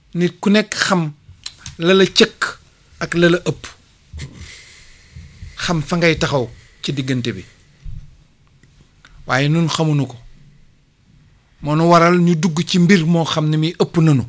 nit ku nekk xam la la cëkk ak la la ëpp xam fa ngay taxaw ci diggante bi waaye nun xamuñu ko moo nu waral ñu dugg ci mbir moo xam ne mi ëpp nanu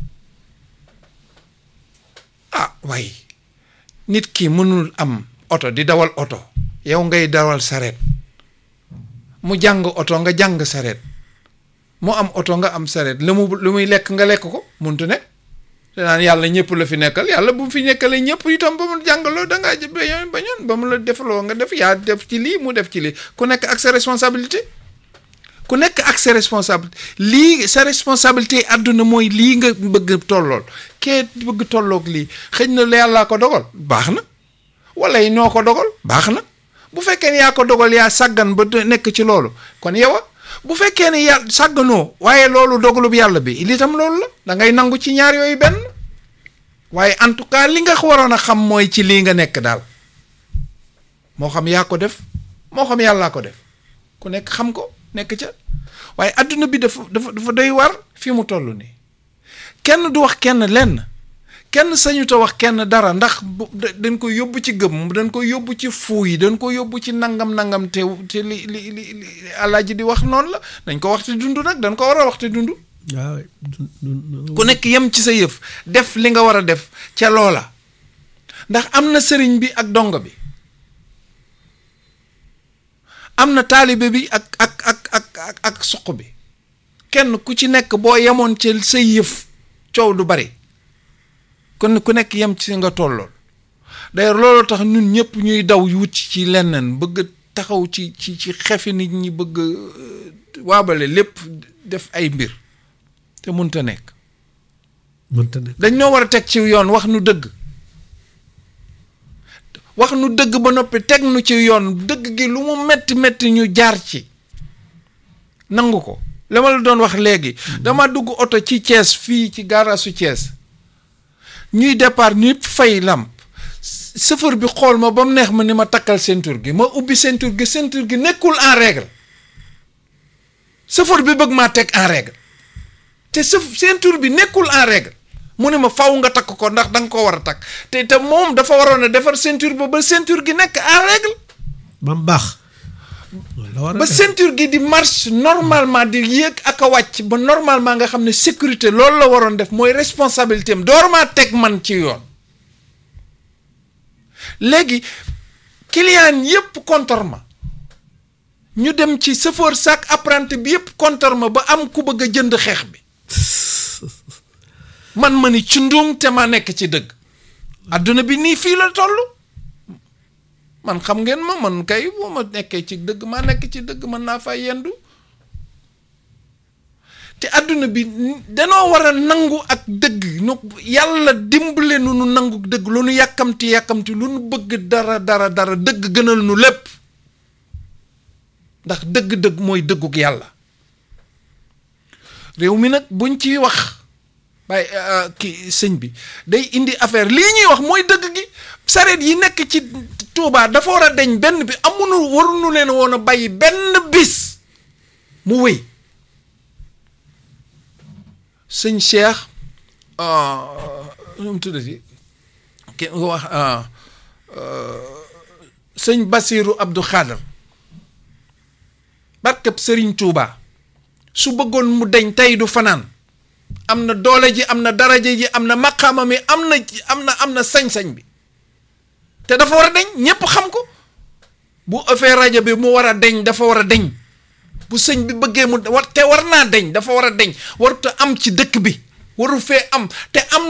ah waaye nit ki mënul am oto di dawal oto yow ngay dawal sareet mu jàng oto nga jàng sareet mu am oto nga am sareet lu mu lu muy lekk nga lekk ko muntu ne te naan yàlla ñëpp la fi nekkal yàlla bu mu fi nekkalee ñëpp itam ba mu jàngaloo da ngaa bañoon bañoon ba mu la defaloo nga def yaa def ci lii mu def ci lii ku nekk ak sa responsabilité ku nekk ak sa responsabilité lii sa responsabilité àdduna mooy lii nga bëgg tollool kee bëgg tolloog lii xëy na la yàllaa ko dogal baax na wala yi noo ko dogal baax na bu fekkee ne yaa ko dogal yaa sàggan ba nekk ci loolu kon yow bu fekkee ne yàlla sàgganoo waaye loolu dogalub yàlla bi li tam loolu la da ngay nangu ci ñaar yooyu benn waaye en tout cas li nga waroon a xam mooy ci lii nga nekk daal moo xam yaa ko def moo xam yàllaa ko def ku nekk xam ko nekk ca waaye adduna bi dafa dafa dafa doy war fi mu toll nii kenn du wax kenn lenn kenn sañu ta wax kenn dara ndax dañ ko yóbbu ci gëm dañ ko yóbbu ci fuu yi dañ ko yóbbu ci nangam nangam te te li li li li alaaji di wax noonu la dañ ko wax te dund nag dañ ko war a wax te dund waaw ku nekk yem ci sa yëf def li nga war a def ca loola ndax am na sëriñ bi ak dongo bi am na taalibe bi ak ak ak ak ak ak suq bi kenn ku ci nekk boo yemoon ci sa yëf coow du bari kon ku nekk yem ci nga tollool d'ailleurs loolu tax ñun ñëpp ñuy daw wut ci leneen bëgg taxaw ci ci ci xefi nit ñi bëgg waabale lépp def ay mbir te mënta nekk mënta nekk dañ ñoo war a teg ci yoon wax nu dëgg wax nu dëgg ba noppi teg nu ci yoon dëgg gi lu mu metti metti ñu jaar ci nangu ko la ma la doon wax léegi dama dugg oto ci Thiès fii ci gaarasu Thiès ñuy départ ñëpp fay lamp chauffeur bi xool ma ba mu neex ma ni ma takkal ceinture gi ma ubbi ceinture gi ceinture gi nekkul en règle chauffeur bi bëgg maa teg en règle te sa ceinture bi nekkul en règle mu ne ma faw nga takk ko ndax da nga ko war a takk te te moom dafa waroon a defar ceinture ba ba ceinture gi nekk en règle ba mu baax la war a ba def. ceinture gi di marche normalement di yéeg ak a wàcc ba normalement nga xam ne sécurité loolu la waroon def mooy responsabilité am door maa teg man ci yoon léegi client yépp contre ma ñu dem ci chauffeur sac apprenti bi yépp contre ma ba am ku bëgg a jënd xeex bi man ma ni ci nduum te ma nekk ci dëgg adduna bi nii fii la toll man xam ngeen ma man kay boo ma nekkee ci dëgg maa nekk ci dëgg mën naa fay yendu te adduna bi danoo war a nangu ak dëgg nu yàlla dimbale nu nu nangu dëgg lu nu yàkkamti yàkkamti lu nu bëgg dara dara dara dëgg gënal nu lépp ndax dëgg-dëgg mooy dëgguk yàlla réew mi nag buñ ci wax bay ki sëñ bi day indi affaire lii ñuy wax mooy dëgg gi sareet yi nekk ci Touba dafa war a deñ benn bi amunu waruñu leen woon a bàyyi benn bis mu wéy sëñ Cheikh nu mu tuddati ki wax sëñ Basiru Abdou Khader barkeb sëriñ Touba su bëggoon mu deñ tey du fanaan am na doole ji am na daraja ji am na maqaama mi am na am na am na sañ-sañ bi te dafa war a deñ ñépp xam ko bu ëffee rajo bi mu war a deñ dafa war a deñ bu sëñ bi bëggee mu war te war naa deñ dafa war a deñ warut a am ci dëkk bi waru fee am te am